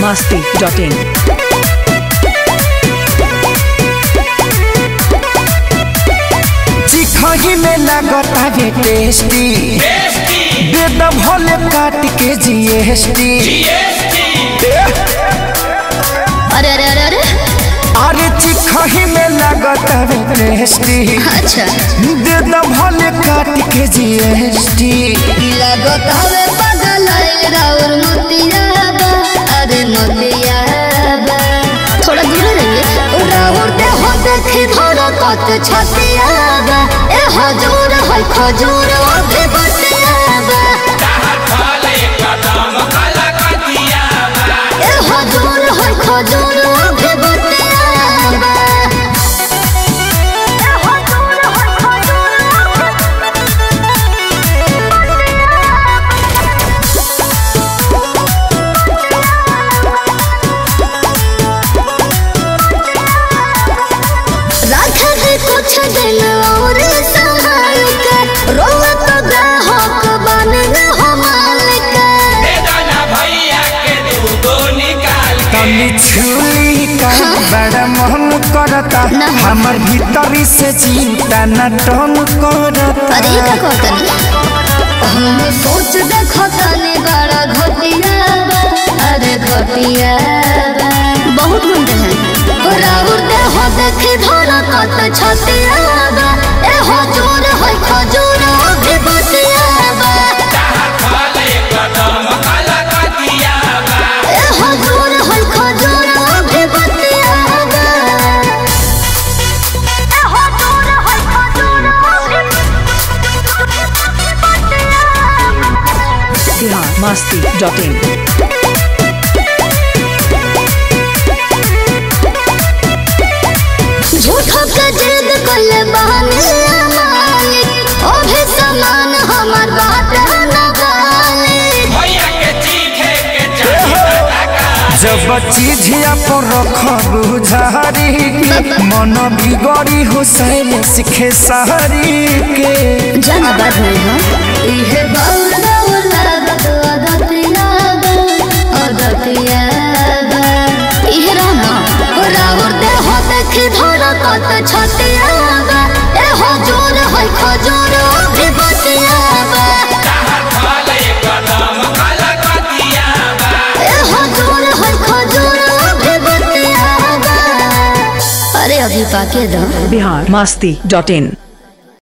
masti.in. चिखही में लागता है टेस्टी दे द भले काट के जीएसटी अरे अरे अरे अरे अरे चिखही में लागता है टेस्टी अच्छा दे द भले काट के जीएसटी लगत हवे पागल राउर मोतियाबा अरे मोतियाबा थोड़ा दूर रहिए राउर दे हो देखी धोरा कत छतियाबा ए हजूर है खजूर अभी बतियाबा ए हजूर है खजूर अभी बतियाबा ए हजूर है खजूर राखा है कुछ दिन और संभाल के रोवा तो ग्राहक बन न हो मालिक तनी छुली का बड़ा मन करता ना। हमर भीतरी से चिंता न टन करता अरे ये का कहतनी हम सोच देखो तनी बड़ा घटिया बा, अरे घटिया बा। बहुत गुंडे हैं राउर दे हो देखी धोरा कत छतिया बा ए हो जोर है खजूर अभी बतिया बा ए हो जोर है खजूर अभी बतिया बा ए हो जोर है खजूर अभी बतिया बा Bihar masti.in. झूठो के जिद कोले बहाने मालिक ओ भी समान हमार बात न गालिक जब चीजिया पर रखब झारी के मन बिगड़ी हो सैल सिखे सहरी के जाना बात नहीं हो इहे बाउल बाउल लागत अदतिया बा अदतिया बा इहे रहना राउर दे हो देखी धोरा कत छतिया बा ए हो जोर है खजूर अभी बतिया बा ए हो जोर है खजूर अभी बतिया बा अरे अभी पाके दो Bihar masti.in.